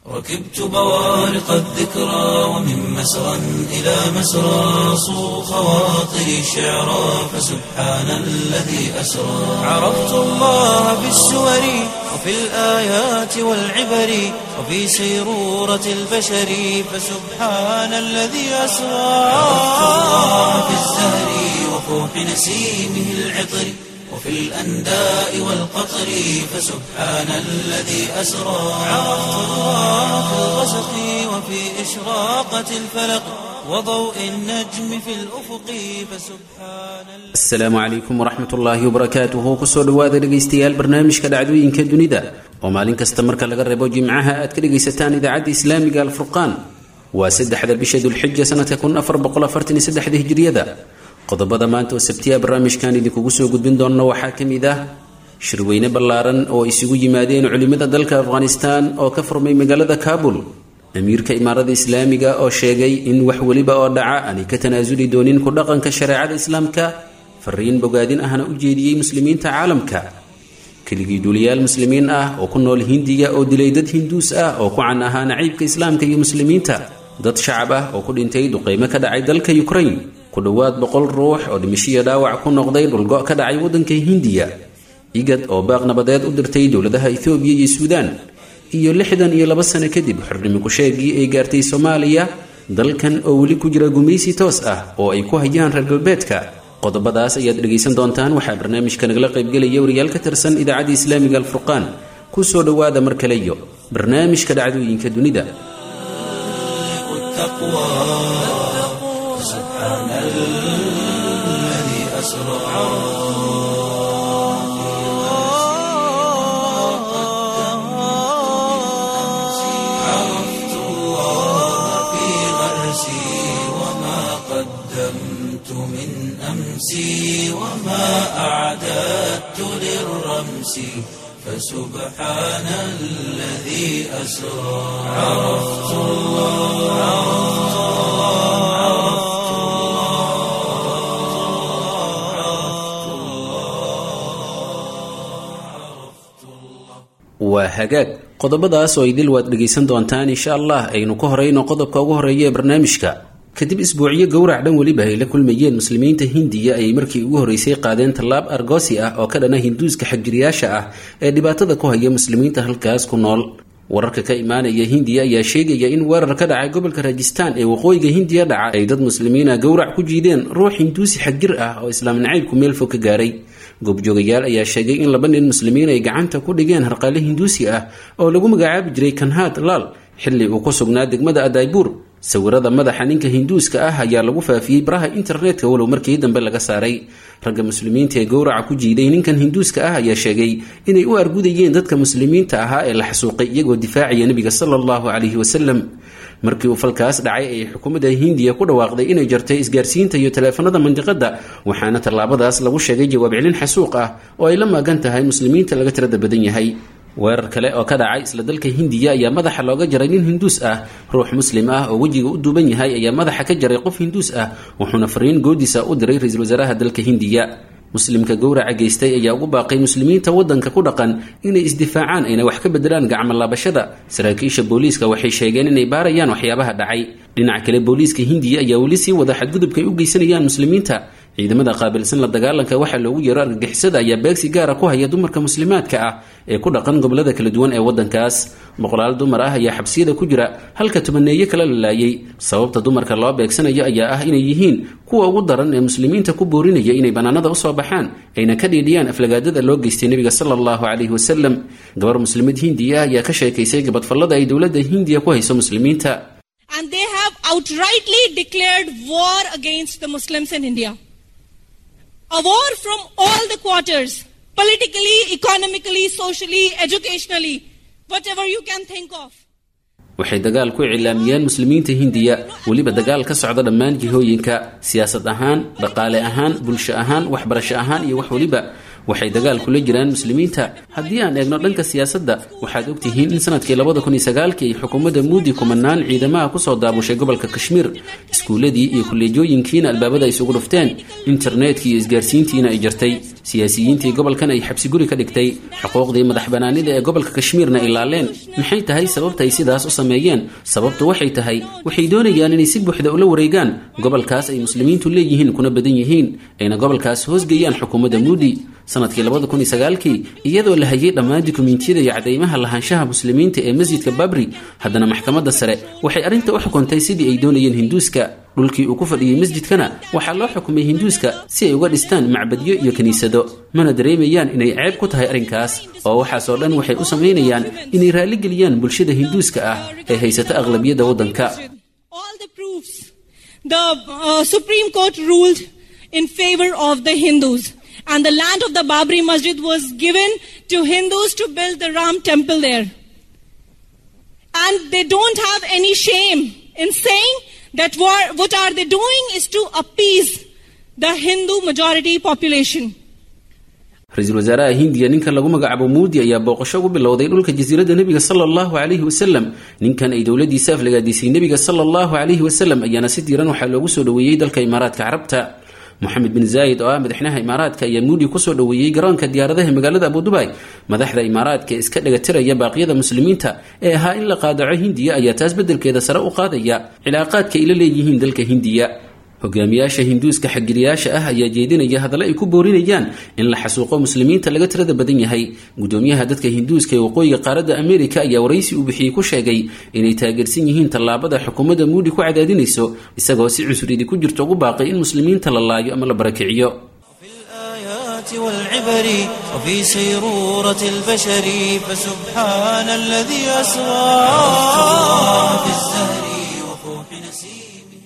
ركبت بوارق الذكرى ومن مسرى إلى مسرى صو خواطري شعرا فسبحان الذي أسرى عرفت الله في السور وفي الآيات والعبر وفي سيرورة البشر فسبحان الذي أسرى عرفت الله في الزهر وفوح نسيمه العطر وفي الأنداء والقطر فسبحان الذي أسرى عرفت الله في الغسق وفي إشراقة الفلق وضوء النجم في الأفق فسبحان asalaamu calaykum waraxmat ullaahi wabarakaatuhu kusoo dhowaada dhegaystayaal barnaamijka dhacdooyinka dunida oo maalin kasta marka laga reebo jimcaha aad ka dhegaysataan idaacadda islaamiga alfurqaan waa saddexda bisha dulxija sanadka kun afar boqoafartaniyosaddexda hijriyada qodobada maanta oo sabtiya barnaamijkan idinkugu soo gudbin doonna waxaa ka mid ah shirweyne ballaaran oo isugu yimaadeen culimmada dalka afghanistan oo ka furmay magaalada kaabul amiirka imaarada islaamiga oo sheegay in wax weliba oo dhaca aanay ka tanaasuli doonin ku dhaqanka shareecada islaamka fariin bogaadin ahna u jeediyey muslimiinta caalamka keligii duuliyaal muslimiin ah oo ku nool hindiya oo dilay dad hinduus ah oo ku can ahaa naciibka islaamka iyo muslimiinta dad shacab ah oo ku dhintay duqeymo ka dhacay dalka ukraine ku dhowaad boqol ruux oo dhimishiyo dhaawac ku noqday dhulgo ka dhacay waddanka hindiya igad oo baaq nabadeed u dirtay dowladaha ethoobiya iyo suudaan iyo lixdan iyo laba sano kadib xornimo ku-sheegii ay gaartay soomaaliya dalkan oo weli ku jira gumaysi toos ah oo ay ku hayaan reer galbeedka qodobadaas ayaad dhegaysan doontaan waxaa barnaamijka nagala qaybgelaya wariyaal ka tirsan idaacadda islaamiga alfurqaan kusoo dhowaada mar kale iyo barnaamijka dhacdooyinka dunida التقوى سبحان الذي أسرى عرفت الله في غرسي وما قدمت من أمسي وما أعددت للرمس فسبحان الذي أسرى عرفت الله عرفت الله عرفت الله waa hagaag qodobadaas oo idil waad dhegaysan doontaan insha allah aynu ka horeyno qodobka ugu horeeya ee barnaamijka kadib isbuucyo gowrac dhan weliba ay la kulmayeen muslimiinta hindiya ayay markii ugu horreysay qaadeen tallaab argosi ah oo ka dhana hinduuska xagjiriyaasha ah ee dhibaatada ku haya muslimiinta halkaas ku nool wararka ka imaanaya hindiya ayaa sheegaya in weerar ka dhacay gobolka rajistaan ee waqooyiga hindiya dhaca ay dad muslimiina gowrac ku jiideen ruux hinduusi xagjir ah oo islaam nacaybku meel fog ka gaaray goobjoogayaal ayaa sheegay in laba nin muslimiin ay gacanta ku dhigeen harqaale hinduusi ah oo lagu magacaabi jiray kanhaad laal xilli uu ku sugnaa degmada adaybuur sawirada madaxa ninka hinduuska ah ayaa lagu faafiyey baraha internetka walow markii dambe laga saaray ragga muslimiinta ee gowraca ku jiiday ninkan hinduuska ah ayaa sheegay inay u argudayeen dadka muslimiinta ahaa ee la xasuuqay iyagoo difaacaya nebiga sala allahu calayhi wasalam markii uu falkaas dhacay ayay xukuumadda hindiya ku dhawaaqday inay jartay isgaarsiinta iyo taleefanada mandiqada waxaana tallaabadaas lagu sheegay jawaab celin xasuuq ah oo ay la maagan tahay muslimiinta laga tirada badan yahay weerar kale oo ka dhacay isla dalka hindiya ayaa madaxa looga jaray nin hinduus ah ruux muslim ah oo wejiga u duuban yahay ayaa madaxa ka jaray qof hinduus ah wuxuuna fariin goodisa u diray ra-iisul wasaaraha dalka hindiya muslimka gowraca geystay ayaa ugu baaqay muslimiinta waddanka ku dhaqan inay isdifaacaan ayna wax ka bedelaan gacmo laabashada saraakiisha booliiska waxay sheegeen inay baarayaan waxyaabaha dhacay dhinaca kale booliiska hindiya ayaa weli sii wada xadgudubka ay u geysanayaan muslimiinta ciidamada qaabilsan la dagaalanka waxaa loogu yeero argagixisada ayaa beegsi gaara ku haya dumarka muslimaadka ah ee ku dhaqan gobolada kala duwan ee waddankaas boqolaal dumar ah ayaa xabsiyada ku jira halka tubaneeyo kala la laayay sababta dumarka loo beegsanayo ayaa ah inay yihiin kuwa ugu daran ee muslimiinta ku boorinaya inay bannaanada usoo baxaan ayna ka dhiidhiyaan aflagaadada loo geystay nebiga sala allahu calayhi wasalam gabar muslimad hindiya ah ayaa ka sheekaysay gabadfallada ay dowladda hindiya ku hayso muslimiinta And they have outrightly declared war against the Muslims in India. A war from all the quarters politically, economically, socially, educationally, whatever you can think of. waxay dagaal ku iclaamiyeen muslimiinta hindiya weliba dagaal ka socda dhammaan jihooyinka siyaasad ahaan dhaqaale ahaan bulsho ahaan waxbarasho ahaan iyo wax weliba waxay dagaal kula jiraan muslimiinta haddii aan eegno dhanka siyaasadda waxaad ogtihiin in sanadkii labada kun iyo sagaalkii ay xukuumadda muudi kumanaan ciidamaha kusoo daabushay gobolka kashmiir iskuuladii iyo kolleejooyinkiina albaabada isugu dhufteen internetkii iyo isgaarsiintiina ay jartay siyaasiyiintii gobolkan ay xabsiguri ka dhigtay xuquuqdii madax banaanida ee gobolka kashmiirna ay laaleen maxay tahay sababta ay sidaas u sameeyeen sababtu waxay tahay waxay doonayaan inay si buuxda ula wareegaan gobolkaas ay muslimiintu leeyihiin kuna badan yihiin ayna gobolkaas hoosgeeyaan xukuumadda muudi sanadkii labada kun iyo sagaalkii iyadoo la hayay dhammaan dukumiintiyada iyo cadaymaha lahaanshaha muslimiinta ee masjidka babri haddana maxkamadda sare waxay arrinta u xukuntay sidii ay doonayeen hinduuska dhulkii uu ku fadhiyey masjidkana waxaa loo xukumay hinduuska si ay uga dhistaan macbadyo iyo kiniisado mana dareemayaan inay ceeb ku tahay arrinkaas oo waxaasoo dhan waxay u samaynayaan inay raalligeliyaan bulshada hinduuska ah ee haysata aqlabiyadda waddanka All the proofs. The uh, Supreme Court ruled in favor of the Hindus. And the land of the Babri Masjid was given to Hindus to build the Ram temple there. And they don't have any shame in saying that what, what are they doing is to appease the Hindu majority population. ra-iisul wasaaraha hindiya ninka lagu magacaabo muudi ayaa booqasho ugu bilowday dhulka jasiiradda nebiga sala allahu calayhi wasalam ninkan ay dowladiisa aflagaadisay nebiga sala allahu calayhi wasalam ayaana si diiran waxaa loogu soo dhoweeyey dalka imaaraadka carabta moxamed bin zaayid oo ah madaxweynaha imaaraadka ayaa muudi kusoo dhoweeyey garoonka diyaaradaha magaalada abudubai madaxda imaaraadka ee iska dhagatiraya baaqyada muslimiinta ee ahaa in la qaadaco hindiya ayaa taas beddelkeeda sare u qaadaya cilaaqaadka ay la leeyihiin dalka hindiya hogaamiyaasha hinduuska xagiriyaasha ah ayaa jeedinaya hadallo ay ku boorinayaan in la xasuuqo muslimiinta laga tirada badan yahay gudoomiyaha dadka hinduuska ee waqooyiga qaaradda amerika ayaa waraysi uu bixiyey ku sheegay inay taageersan yihiin tallaabada xukuumadda muudi ku cadaadinayso isagoo si cusridi ku jirto ugu baaqay in muslimiinta la laayo ama la barakiciyo الآيات والعبر وفي سيرورة البشر فسبحان الذي أسرى في الزهر وفوح نسيمه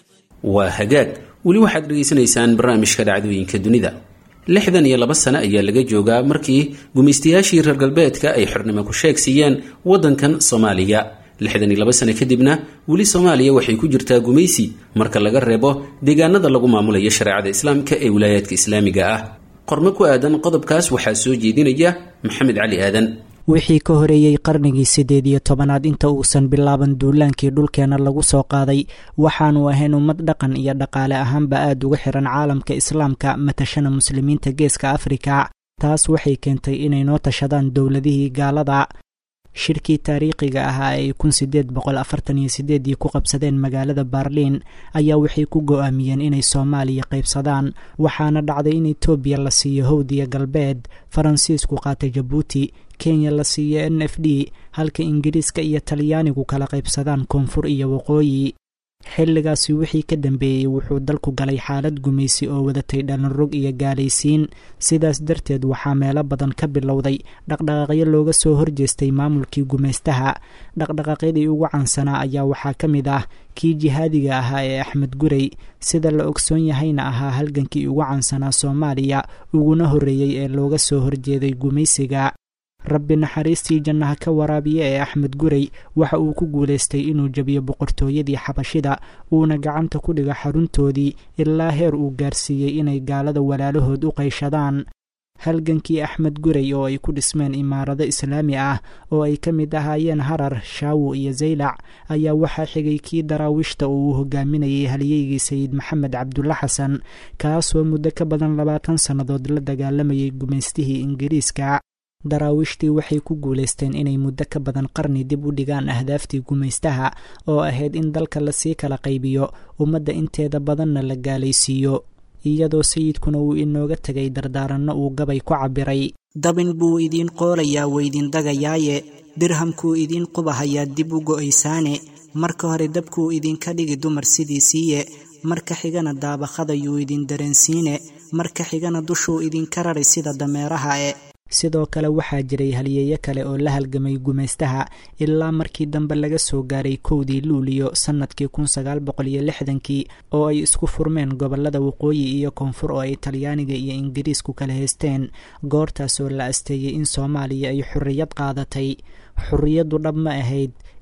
waa hagaag weli waxaad dhegaysanaysaan barnaamijka dhacdooyinka dunida lixdan iyo laba sano ayaa laga joogaa markii gumaystayaashii reer galbeedka ay xornimo ku sheeg siiyeen waddankan soomaaliya lixdan iyo laba sano kadibna weli soomaaliya waxay ku jirtaa gumaysi marka laga reebo deegaanada lagu maamulayo shareecada islaamka ee wilaayaadka islaamiga ah qormo ku aadan qodobkaas waxaa soo jeedinaya maxamed cali aadan wixii ka horeeyey qarnigii siddeed iyo tobanaad inta uusan bilaaban duulaankii dhulkeenna lagu soo qaaday waxaanu ahayn ummad dhaqan iyo dhaqaale ahaanba aada uga xiran caalamka islaamka matashana muslimiinta geeska afrika taas waxay keentay inay noo tashadaan dowladihii gaalada shirkii taariikhiga ahaa ay kun sideed boqol afartan iyo sideedii ku qabsadeen magaalada baarliin ayaa waxay ku go-aamiyeen inay soomaaliya qaybsadaan waxaana dhacday in etoobiya la siiyo howdiya galbeed faransiisku qaatay jabuuti kenya la siiyo n f d halka ingiriiska iyo talyaanigu kala qaybsadaan koonfur iyo waqooyi xilligaasi wixii ka dambeeyey wuxuu dalku galay xaalad gumaysi oo wadatay dhalinrog iyo gaalaysiin sidaas darteed waxaa meelo badan ka bilowday dhaqdhaqaaqyo looga soo horjeestay maamulkii gumaystaha dhaqdhaqaaqyadii ugu caansanaa ayaa waxaa ka mid ah kii jihaadiga ahaa ee axmed gurey sida la ogsoon yahayna ahaa halgankii ugu caansanaa soomaaliya uguna horreeyey ee looga soo horjeeday gumaysiga rabbi naxariistii jannaha ka waraabiya ee axmed gurey waxa uu ku guulaystay inuu jebiyo boqortooyadii xabashida uuna gacanta ku dhigo xaruntoodii ilaa heer uu gaarsiiyey inay gaalada walaalahood u qayshadaan halgankii axmed gurey oo ay ku dhismeen imaarado islaami ah oo ay ka mid ahaayeen harar shaawo iyo zaylac ayaa waxaa xigay kii daraawiishta oo uu hogaaminayay halyeygii sayid maxamed cabdulla xasan kaasoo muddo ka badan labaatan sannadood la dagaalamayay gumaystihii ingiriiska daraawiishtii waxay ku guulaysteen inay muddo ka badan qarni dib u dhigaan ahdaaftii gumaystaha oo ahayd in dalka lasii kala qaybiyo ummadda inteeda badanna la gaalaysiiyo iyadoo sayidkuna uu inooga tegay dardaaranno uu gabay ku cabbiray dabin buu idiin qoolayaa weydin dagayaaye dirhamkuu idiin qubahayaa dib u go'aysaane marka hore dabkuu idinka dhigi dumar sidiisiiye marka xigana daabaqadayuu idin dareensiine marka xigana dushuu idinka rari sida dameeraha e sidoo kale waxaa jiray halyeeyo kale oo la halgamay gumaystaha ilaa markii dambe laga soo gaaray kowdii luuliyo sannadkii kun sagaal boqol iyo lixdankii oo ay isku furmeen gobollada waqooyi iyo koonfur oo ay talyaaniga iyo ingiriisku kala haysteen goortaasoo la asteeyey in soomaaliya ay xorriyad qaadatay xorriyaddu dhab ma ahayd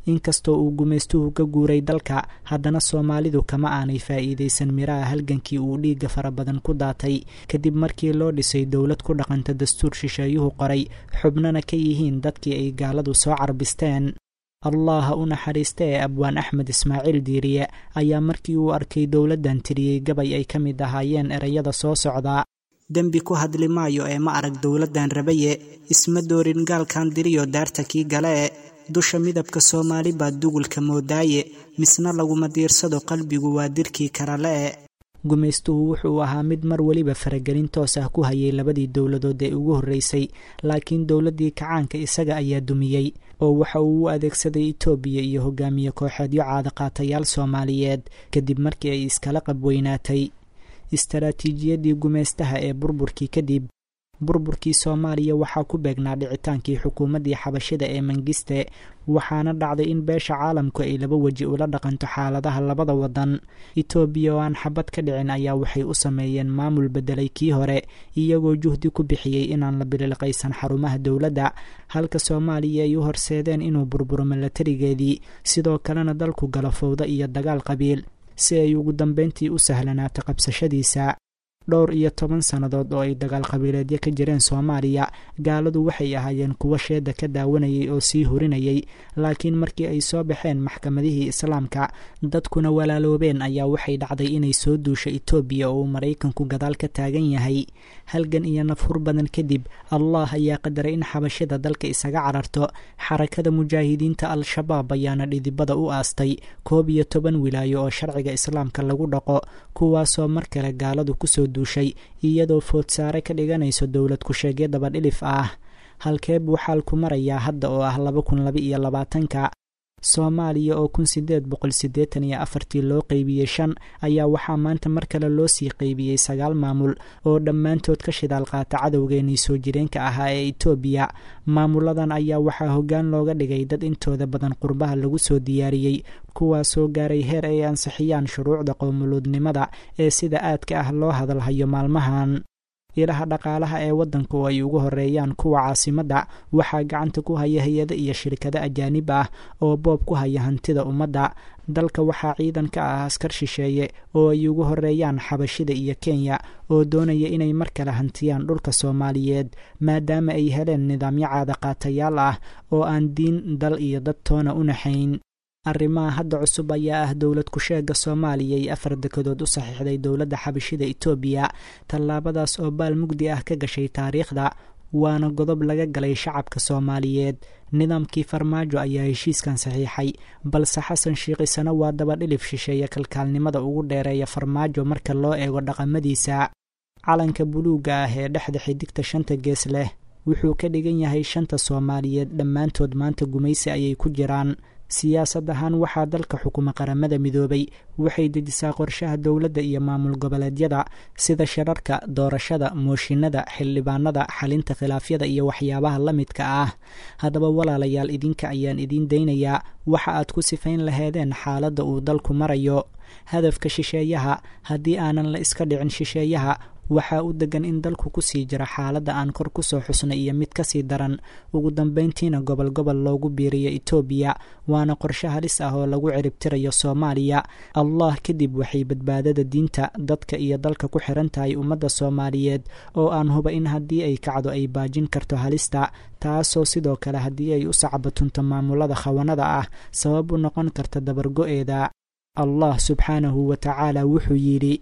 inkastoo uu gumaystuhu ka guuray dalka haddana soomaalidu kama aanay faa'iidaysan miraha halgankii uu dhiigga fara badan ku daatay kadib markii loo dhisay dowlad ku dhaqanta dastuur shisheeyuhu qoray xubnana ka yihiin dadkii ay gaaladu soo carbisteen allah ha u naxariista ee abwaan axmed ismaaciil diiriye ayaa markii uu arkay dowladdan tiriyey gabay ay ka mid ahaayeen ereyada soo socdaa dembi ku hadli maayo ee ma arag dowladdan rabaye isma doorin gaalkan diriyo daarta kii galee dusha midabka soomaali baa dugulka moodaaye misna laguma diirsado qalbigu waa dirkii karalee gumaystuhu wuxuu ahaa mid mar weliba faragelin toos ah ku hayay labadii dowladood ee ugu horreysay laakiin dowladdii kacaanka isaga ayaa dumiyey oo waxa uu u adeegsaday itoobiya iyo hogaamiye kooxeedyo caadaqaatayaal soomaaliyeed kadib markii ay iskala qabweynaatay istaraatiijiyadii gumaystaha ee burburkii kadib burburkii soomaaliya waxaa ku beegnaa dhicitaankii xukuumaddii xabashida ee mangiste waxaana dhacday in beesha caalamku ay laba weji ula dhaqanto xaaladaha labada wadan itoobiya oo aan xabad ka dhicin ayaa waxay u sameeyeen maamul bedelay kii hore iyagoo juhdi ku bixiyey inaan la bililqaysan xarumaha dowladda halka soomaaliya ay u horseedeen inuu burburo milatarigeedii sidoo kalena dalku galo fowda iyo dagaal qabiil si ay ugu dambeyntii u sahlanaato qabsashadiisa dhowr iyo toban sannadood oo ay dagaal qabiileedyo ka jireen soomaaliya gaaladu waxay ahaayeen kuwo sheeda ka daawanayay oo sii hurinayay laakiin markii ay soo baxeen maxkamadihii islaamka dadkuna walaaloobeen ayaa waxay dhacday inay soo duusho itoobiya oo uu maraykanku gadaal ka taagan yahay halgan iyo nafhur badan kadib allah ayaa qadaray in xabashida dalka isaga cararto xarakada mujaahidiinta al-shabaab ayaana dhidibada u aastay koob iyo toban wilaayo oo sharciga islaamka lagu dhaqo kuwaasoo mar kale gaaladu kusoo duushay iyadoo foodsaare ka dhiganayso dowlad ku-sheegyo dabadhilif ah halkee buu xaalku marayaa hadda oo ah laba kun laba iyo labaatanka soomaaliya oo kun sideed boqol siddeetan iyo afartii loo qeybiyey shan ayaa waxaa maanta mar kale loo sii qeybiyey sagaal maamul oo dhammaantood ka shidaal qaata cadowgeenii soo jireenka ahaa ee itoobiya maamuladan ayaa waxaa hoggaan looga dhigay dad intooda badan qurbaha lagu soo diyaariyey kuwaasoo gaaray heer ay ansixiyaan shuruucda qowmuluudnimada ee sida aadka ah loo hadalhayo maalmahan ilaha dhaqaalaha ee waddanka oo ay ugu horeeyaan kuwa caasimadda waxaa gacanta ku haya hay-ado iyo shirkado ajaanib ah oo boob ku haya hantida ummadda dalka waxaa ciidan ka ah askar shisheeye oo ay ugu horeeyaan xabashida iyo kenya oo doonaya inay mar kale hantiyaan dhulka soomaaliyeed maadaama ay heleen nidaamyo caadaqaatayaal ah oo aan diin dal iyo dad toona u naxayn arrimaha hadda cusub ayaa ah dowlad ku-sheega soomaaliya ay afar dekedood u saxiixday dowladda xabashida itoobiya tallaabadaas oo baal mugdi ah ka gashay taariikhda waana godob laga galay shacabka soomaaliyeed nidaamkii farmaajo ayaa heshiiskan saxiixay balse xasan shiikhisana waa dabadhilif shisheeye kalkaalnimada ugu dheereeya farmaajo marka loo eego dhaqamadiisa calanka buluugga ah ee dhexda xidigta shanta gees leh wuxuu ka dhigan yahay shanta soomaaliyeed dhammaantood maanta gumaysi ayay ku jiraan siyaasad ahaan waxaa dalka xukuma qaramada midoobay waxay dejisaa qorshaha dowladda iyo maamul goboleedyada sida shirarka doorashada mooshinada xildhibaanada xalinta khilaafyada iyo waxyaabaha la midka ah haddaba walaalayaal idinka ayaan idiin daynayaa waxa aad ku sifayn laheedeen xaaladda uu dalku marayo hadafka shisheeyaha haddii aanan la iska dhicin shisheeyaha waxaa u degan in dalku kusii jira xaaladda aan kor kusoo xusnay iyo mid kasii daran ugu dambeyntiina gobol gobol loogu biiriyo itoobiya waana qorshe halis ah oo lagu ciribtirayo soomaaliya allah kadib waxay badbaadada diinta dadka iyo dalka ku xiran tahay ummadda soomaaliyeed oo aan huba in haddii ay kacdo ay baajin karto halista taasoo sidoo kale haddii ay u sacbatunto maamulada khawanada ah sabab u noqon karta dabargo-eeda allah subxaanahu wa tacaala wuxuu yidhi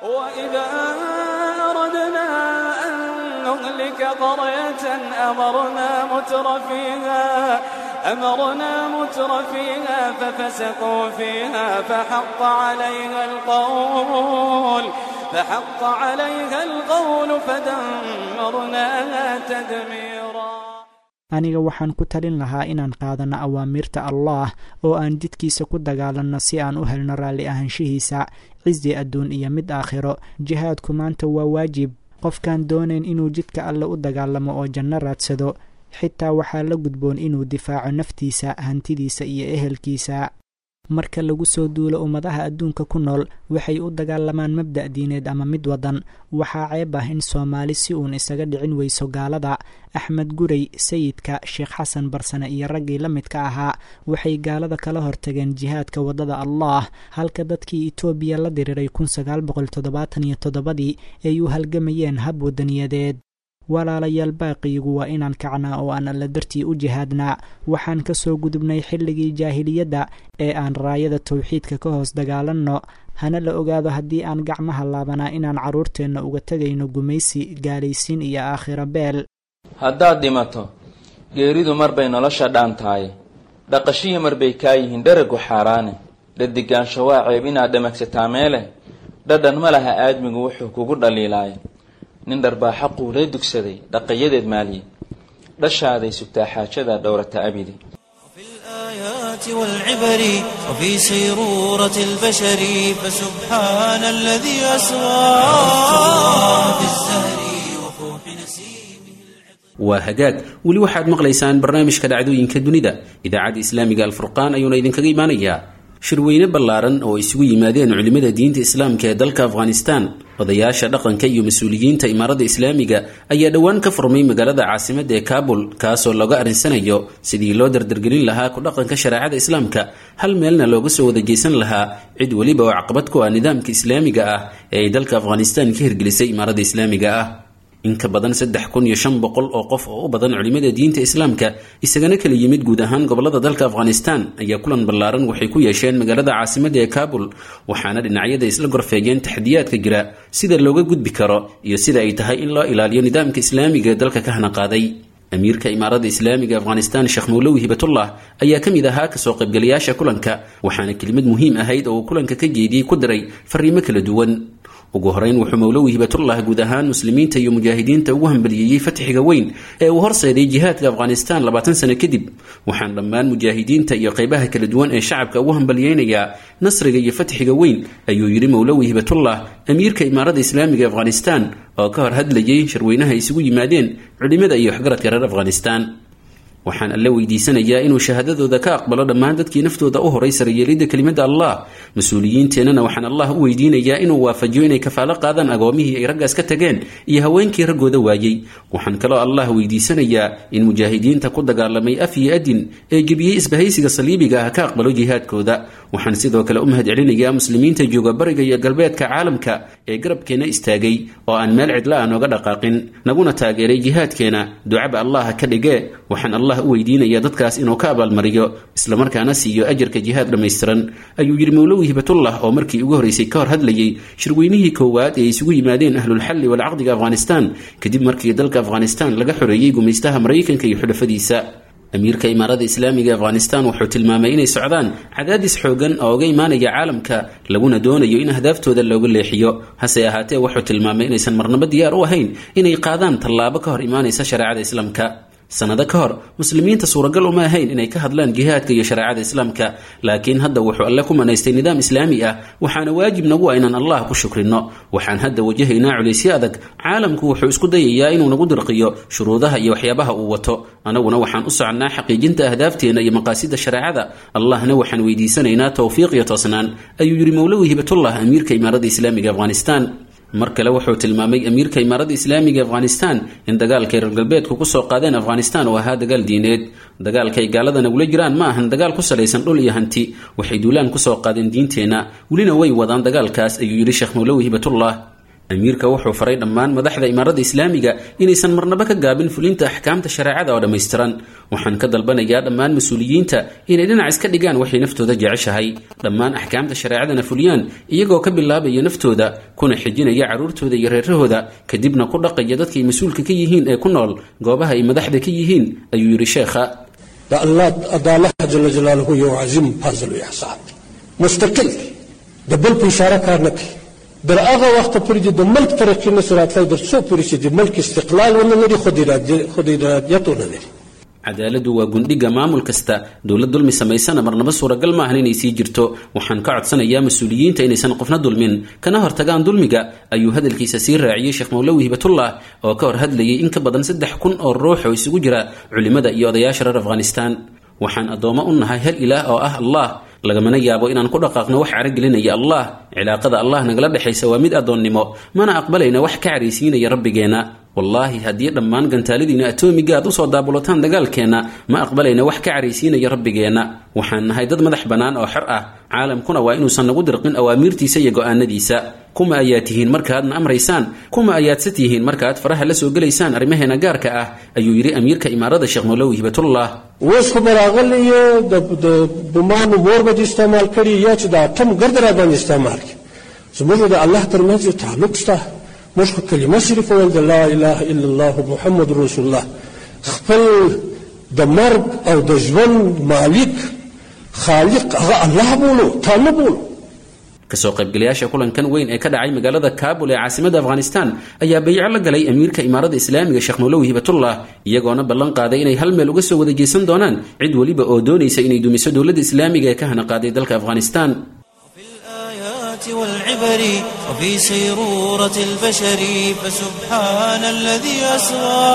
نهلك قرية أمرنا متر فيها أمرنا متر فيها ففسقوا فيها فحق عليها القول فحق عليها القول فدمرناها تدميرا aniga waxaan ku talin lahaa inaan qaadanno awaamirta allaah oo aan jidkiisa ku dagaalanno si aan u helno raalli ahaanshihiisa cisi adduun iyo mid aakhiro jihaadku maanta waa waajib qofkaan doonayn inuu jidka alle u dagaalamo oo janno raadsado xitaa waxaa la gudboon inuu difaaco naftiisa hantidiisa iyo ehelkiisa marka lagu soo duulo ummadaha adduunka ku nool waxay u dagaalamaan mabda' diineed ama mid wadan waxaa ceeb ah in soomaali si uun isaga dhicin weyso gaalada axmed gurey sayidka sheekh xasan barsane iyo raggii la midka ahaa waxay gaalada kala hortageen jihaadka waddada allah halka dadkii etoobiya la diriiray kun sagaal boqol toddobaatan iyo toddobadii ay u halgamayeen hab wadaniyadeed walaalayaal baaqiyigu waa inaan kacnaa oo aan alla dartii u jihaadnaa waxaan ka soo gudubnay xilligii jaahiliyadda ee aan raayada tawxiidka ka hoos dagaalanno hana la ogaado haddii aan gacmaha laabanaa inaan carruurteenna uga tegayno gumaysi gaalaysiin iyo aakhiro beel haddaad dhimato geeridu mar bay nolosha dhaan tahay dhaqashihii mar bay kaa yihiin dharagu xaaraane dhadigaansho waa ceeb inaad dhamagsataa meele dhadhan ma laha aadmigu wuxuu kugu dhaliilaaye nin dharbaaxa quulee dugsaday dhaqayadeed maaliye dhashaaday sugtaa xaajada dhowrata abidi في الآيات والعبر وفي سيرورة البشر فسبحان الذي أسرى في الزهر وفوح نسيمه waa hagaag weli waxaad maqlaysaan barnaamijka dhacdooyinka dunida idaacadda islaamiga alfurqaan ayuuna idinkaga imaanayaa shirweyne ballaaran oo isugu yimaadeen culimmada diinta islaamka ee dalka afghanistan odayaasha dhaqanka iyo mas-uuliyiinta imaaradda islaamiga ayaa dhowaan ka furmay magaalada caasimadda ee kaabul kaasoo looga arrinsanayo sidii loo dardargelin lahaa ku dhaqanka shareecada islaamka hal meelna looga soo wada geysan lahaa cid weliba oo caqabad ku ah nidaamka islaamiga ah ee ay dalka afghanistan ka hirgelisay imaaradda islaamiga ah in ka badan saddex kun iyo shan boqol oo qof oo u badan culimmada diinta islaamka isagana kala yimid guud ahaan gobolada dalka afghanistan ayaa kulan ballaaran waxay ku yeesheen magaalada caasimadda ee kaabul waxaana dhinacyada isla gorfeegeen taxdiyaadka jira sida looga gudbi karo iyo sida ay tahay in loo ilaaliyo nidaamka islaamiga ee dalka ka hana qaaday amiirka imaaradda islaamiga afghanistan sheekh mowlowi hibatullah ayaa ka mid ahaa kasoo qaybgalayaasha kulanka waxaana kelimad muhiim ahayd oo uu kulanka ka jeediyey ku diray fariimo kala duwan ugu horeyn wuxuu mowlowi hibatullah guud ahaan muslimiinta iyo mujaahidiinta ugu hambaliyeeyey fatxiga weyn ee uu horseeday jihaadka afghanistan labaatan sano kadib waxaan dhammaan mujaahidiinta iyo qeybaha kala duwan ee shacabka ugu hambaliyeynayaa nasriga iyo fatxiga weyn ayuu yidhi mowlowi hibatullah amiirka imaaradda islaamiga afghanistan oo ka hor hadlayay shirweynaha isugu yimaadeen culimada iyo waxgaradka reer afghanistan waxaan alle weydiisanayaa inuu shahaadadooda ka aqbalo dhammaan dadkii naftooda u horay sarayeelidda kelimada allah mas-uuliyiinteennana waxaan allah u weydiinayaa inuu waafajiyo inay kafaalo qaadaan agoomihii ay raggaas ka tageen iyo haweenkii raggooda waayey waxaan kaloo allah weydiisanayaa in mujaahidiinta ku dagaalamay af iyo adin ee gebiyey isbahaysiga saliibiga ah ka aqbalo jihaadkooda waxaan sidoo kale u mahad celinayaa muslimiinta jooga bariga iyo galbeedka caalamka ee garabkeenna istaagay oo aan meel cidla aan oga dhaqaaqin naguna taageeray jihaadkeena ducaba allah ka dhige waxaan allah u weydiinaya dadkaas inuu ka abaalmariyo islamarkaana siiyo ajarka jihaad dhammaystiran ayuu yidhi mowlowi hibatullah oo markii ugu horreysay ka hor hadlayey shirweynihii koowaad ee isugu yimaadeen ahlulxalli walcaqdiga afghanistan kadib markii dalka afghanistan laga xoreeyey gumaystaha maraykanka iyo xulafadiisa amiirka imaaradda islaamiga afghanistan wuxuu tilmaamay inay socdaan cadaadis xoogan oo uga imaanaya caalamka laguna doonayo in ahdaaftooda looga leexiyo hase ahaatee wuxuu tilmaamay inaysan marnabo diyaar u ahayn inay qaadaan tallaabo ka hor imaanaysa shareecada islaamka sanado ka hor muslimiinta suuragal uma ahayn inay ka hadlaan jihaadka iyo shareecada islaamka laakiin hadda wuxuu alle ku manaystay nidaam islaami ah waxaana waajib nagu ah inaan allah ku shukrino waxaan hadda wajahaynaa culaysyo adag caalamku wuxuu isku dayayaa inuu nagu dirqiyo shuruudaha iyo waxyaabaha uu wato anaguna waxaan u soconnaa xaqiijinta ahdaafteena iyo maqaasida shareecada allahna waxaan weydiisanaynaa towfiiq iyo toosnaan ayuu yidhi mowlowi hibatullah amiirka imaaradda islaamiga afghanistan mar kale wuxuu tilmaamay amiirka imaaradda islaamiga afghanistan in dagaalkay reer galbeedku kusoo qaadeen afghanistan uu ahaa dagaal diineed dagaalkay gaalada nagula jiraan ma ahan dagaal ku salaysan dhul iyo hanti waxay duulaan kusoo qaadeen diinteenna welina way wadaan dagaalkaas ayuu yidhi sheekh mowlowi hibatullah amiirka wuxuu faray dhammaan madaxda imaaradda islaamiga inaysan marnaba ka gaabin fulinta axkaamta shareecada oo dhammaystiran waxaan ka dalbanayaa dhammaan mas-uuliyiinta inay dhinac iska dhigaan waxay naftooda jeceshahay dhammaan axkaamta shareecadana fuliyaan iyagoo ka bilaabaya naftooda kuna xijinaya carruurtooda iyo reerahooda kadibna ku dhaqaya dadkay mas-uulka ka yihiin ee ku nool goobaha ay madaxda ka yihiin ayuu yidhi sheekha الله جل جلاله یو عظیم فضل او احسان مستقل د بل په اشاره کار نه کوي در هغه وخت پورې د ملک ترقي نه سراتلای در څو پورې چې د ملک استقلال ونه لري خود ارادیت ونه لري cadaaladdu waa gundhiga maamul kasta dowlad dulmi samaysana marnaba suuragal maahan inay sii jirto waxaan ka codsanayaa mas-uuliyiinta inaysan qofna dulmin kana hortagaan dulmiga ayuu hadalkiisa sii raaciyey sheekh mowlowi hibatullah oo ka hor hadlayay in ka badan saddex kun oo ruux oo isugu jira culimmada iyo odayaasha reer afghanistan waxaan addoommo u nahay hal ilaah oo ah allah lagamana yaabo inaan ku dhaqaaqno wax caragelinaya allah cilaaqada allah nagala dhexaysa waa mid addoonnimo mana aqbalayna wax ka caraysiinaya rabbigeenna wallaahi haddii dhammaan gantaaladiina atoomiga aad usoo daabulataan dagaalkeenna ma aqbalayna wax ka caraysiinaya rabbigeenna waxaan nahay dad madax bannaan oo xor ah caalamkuna waa inuusan nagu dirqin awaamiirtiisa iyo go'aanadiisa kuma ayaad tihiin markaadna amraysaan kuma ayaadse tihiin markaaad faraha la soo gelaysaan arrimaheena gaarka ah ayuu yidhi amiirka imaarada sheekh molowi hibatullah وسخ براغل یو د د بمان مور به استعمال کړي یا چې د اتم ګردرا باندې استعمال کړي زموږ د الله ترمنځ یو تعلق شته موږ خو کلمه شریفه ویل د لا اله الا الله محمد رسول الله خپل د مرګ او د ژوند مالک خالق هغه الله بولو تا نه بولو kasoo qaybgalayaasha kulankan weyn ee ka dhacay magaalada kaabul ee caasimada afghanistan ayaa bayco la galay amiirka imaarada islaamiga sheekh molowi hibatullah iyagoona ballan qaaday inay hal meel uga soo wada jeesan doonaan cid weliba oo doonaysa inay dumiso dowladda islaamiga ee ka hana qaaday dalka afghanistan الآيات والعبر وفي سيرورة البشر فسبحان الذي أسرى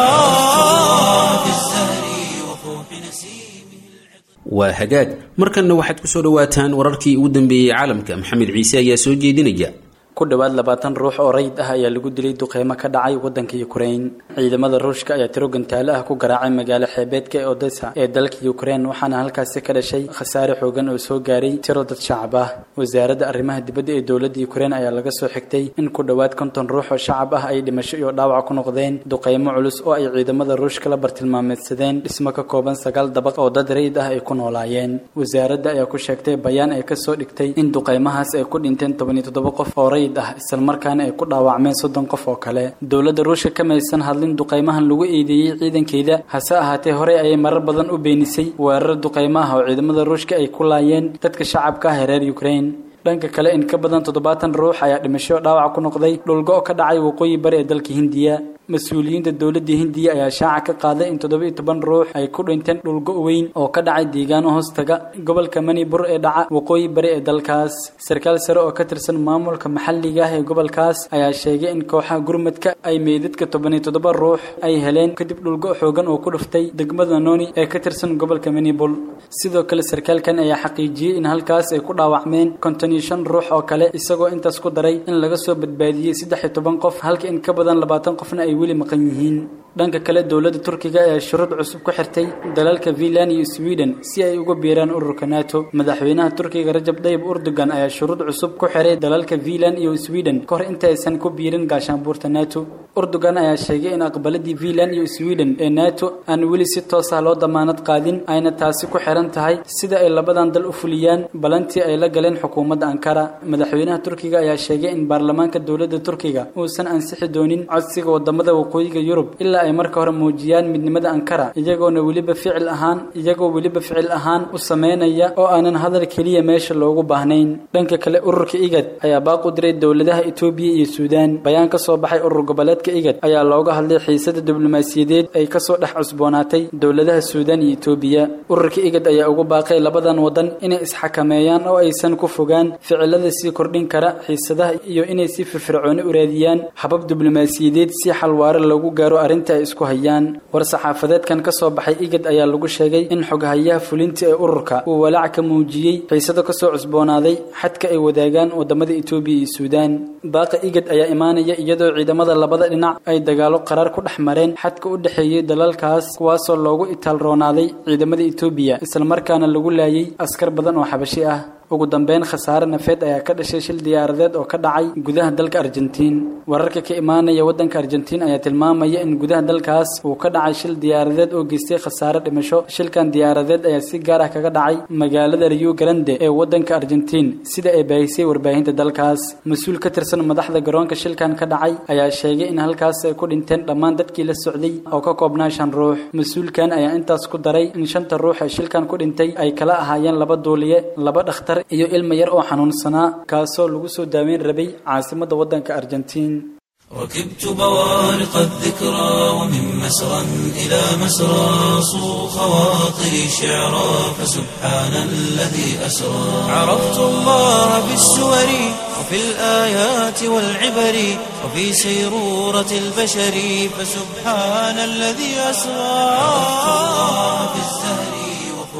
في الزهر وفوح نسيمه waa hagaag markanna waxaad ku soo dhowaataan wararkii ugu dambeeyey caalamka maxamed ciise ayaa soo jeedinaya ku dhowaad labaatan ruux oo rayid ah ayaa lagu dilay duqeymo ka dhacay waddanka ukrain ciidamada ruushka ayaa tiro gantaale ah ku garaacay magaalo xeebeedka ee odessa ee dalka ukrain waxaana halkaasi ka dhashay khasaare xoogan oo soo gaaray tiro dad shacab ah wasaaradda arrimaha dibadda ee dowladda ukrain ayaa laga soo xigtay in ku dhowaad konton ruux oo shacab ah ay dhimasho iyo dhaawac ku noqdeen duqeymo culus oo ay ciidamada ruushka la bartilmaameedsadeen dhismo ka kooban sagaal dabaq oo dad rayid ah ay ku noolaayeen wasaaradda ayaa ku sheegtay bayaan ay kasoo dhigtay in duqeymahaas ay ku dhinteen toban iyo toddoba qof oo rayid ah islamarkaana ay ku dhaawacmeen soddon qof oo kale dowladda ruushka kamaysan hadlin duqeymahan lagu eedeeyey ciidankeeda hase ahaatee horey ayay marar badan u beenisay weerar duqeymo ah oo ciidamada ruushka ay ku laayeen dadka shacabka ah ee reer ukrain dhanka kale in ka badan toddobaatan ruux ayaa dhimasho dhaawac ku noqday dhulgo ka dhacay waqooyi bari ee dalka hindiya mas-uuliyiinta dowladda hindiya ayaa shaaca ka qaaday in toddoba iyo toban ruux ay ku dhinteen dhulgo weyn oo ka dhacay deegaano hoostaga gobolka manibur ee dhaca waqooyi bari ee dalkaas sarkaal sare oo ka tirsan maamulka maxalliga ah ee gobolkaas ayaa sheegay in kooxaha gurmadka ay meydadka toban iyo toddoba ruux ay heleen kadib dhulgo xoogan oo ku dhuftay degmada noni ee ka tirsan gobolka manibur sidoo kale sarkaalkan ayaa xaqiijiyey in halkaas ay ku dhaawacmeen konton iyo shan ruux oo kale isagoo intaas ku daray in laga soo badbaadiyey saddex iyo toban qof halka in ka badan labaatan qofna ay weli maqan yihiin dhanka kale dowladda turkiga ayaa shuruud cusub ku xirtay dalalka finland iyo sweden si ay uga biiraan ururka nato madaxweynaha turkiga rajab tayyib erdogan ayaa shuruud cusub ku xiray dalalka finland iyo sweden ka hor inta aysan ku biirin gaashaanbuurta nato erdogan ayaa sheegay in aqbaladii finland iyo sweden ee nato aan weli si toos ah loo damaanad qaadin ayna taasi ku xiran tahay sida ay labadan dal u fuliyaan balantii ay la galeen xukuumadda ankara madaxweynaha turkiga ayaa sheegay in baarlamaanka dowladda turkiga uusan ansixi doonin codsiga wadamada waqooyiga yurub ilaa ay marka hore muujiyaan midnimada ankara iyagoona weliba ficil ahaan iyagoo weliba ficil ahaan u sameynaya oo aanan hadal keliya meesha loogu baahnayn dhanka kale ururka igad ayaa baaq u diray dowladaha etoobiya iyo suudaan bayaan ka soo baxay urur goboleedka igad ayaa looga hadlay xiisada diblomaasiyadeed ay kasoo dhex cusboonaatay dowladaha suudaan iyo etoobiya ururka igad ayaa ugu baaqay labadan wadan inay isxakameeyaan oo aysan ku fogaan ficilada sii kordhin kara xiisadaha iyo inay si firfircooni u raadiyaan habab diblomaasiyadeed si xal waare loogu gaaro arrinta ay isku hayaan war saxaafadeedkan ka soo baxay igad ayaa lagu sheegay in xoghayaha fulinta ee ururka uu walaac ka muujiyey xiisado kasoo cusboonaaday xadka ay wadaagaan wadamada etoobiya iyo suudaan baaqa igad ayaa imaanaya iyadoo ciidamada labada dhinac ay dagaalo qaraar ku dhex mareen xadka u dhexeeyey dalalkaas kuwaasoo loogu itaalroonaaday ciidamada etoobiya islamarkaana lagu laayay askar badan oo xabashi ah ugu dambeyn khasaare nafeed ayaa ka dhashay shil diyaaradeed oo ka dhacay gudaha dalka argentiin wararka ka imaanaya waddanka argentiin ayaa tilmaamaya in gudaha dalkaas uu ka dhacay shil diyaaradeed oo geystay khasaare dhimasho shilkan diyaaradeed ayaa si gaar ah kaga dhacay magaalada rio grande ee waddanka argentiin sida ay baahisay warbaahinta dalkaas mas-uul ka tirsan madaxda garoonka shilkan ka dhacay ayaa sheegay in halkaas ay ku dhinteen dhammaan dadkii la socday oo ka koobnaa shan ruux mas-uulkan ayaa intaas ku daray in shanta ruux ee shilkan ku dhintay ay kala ahaayeen laba duuliye laba dhakhtar iyo ilma yar oo xanuunsanaa kaasoo lagu soo daaweyn rabay caasimadda waddanka argentiin ركبت بوارق الذكرى ومن مسرى إلى مسرى صو خواطري شعرا فسبحان الذي أسرى عرفت الله بالسور وفي الآيات والعبر وفي سيرورة البشر فسبحان الذي أسرى عرفت الله بالزهر وفوح نسر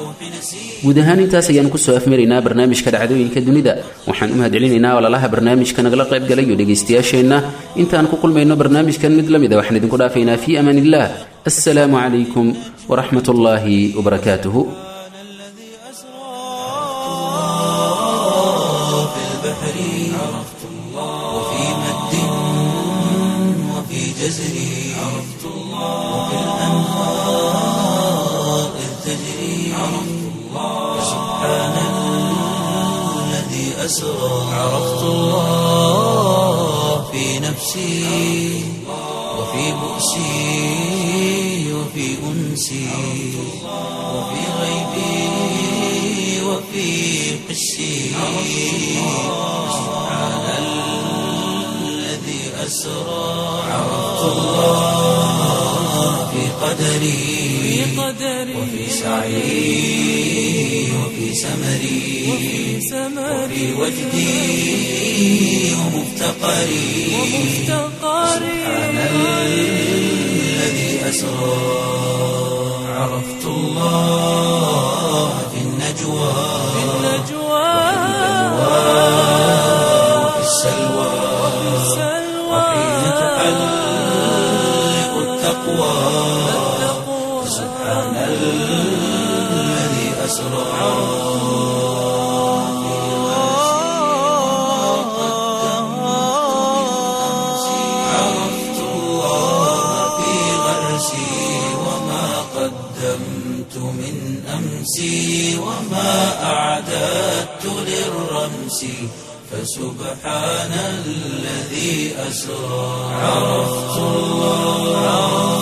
guud ahaan intaas ayaanu kusoo afmaraynaa barnaamijka dhacdooyinka dunida waxaan u mahadcelinaynaa walalaha barnaamijka nagala qayb galay iyo dhegaystayaasheenna intaan ku kulmayno barnaamijkan mid la mida waxaan idinku dhaafaynaa fii amaan illah assalaamu calaykum waraxmat ullaahi wabarakaatuhu في البحر عرفت الله وفي مد وفي جزر عرفت الله وفي الأنهار إذ تجري عرفت الله سبحان الذي أسرى عرفت الله في نفسي وفي بؤسي وفي أنسي وفي غيبي وفي قسي سبحان الذي أسرى عرفت الله في قدري وفي سعي وفي سمري وفي وجدي ومفتقري سبحان الذي أسرى عرفت الله في النجوى وفي السلوى وحين تحلق التقوى سبحان الذي أسرى عرفت الله في غرسي وما قدمت من أمسي وما أعددت للرمس فسبحان الذي أسرى عرفت الله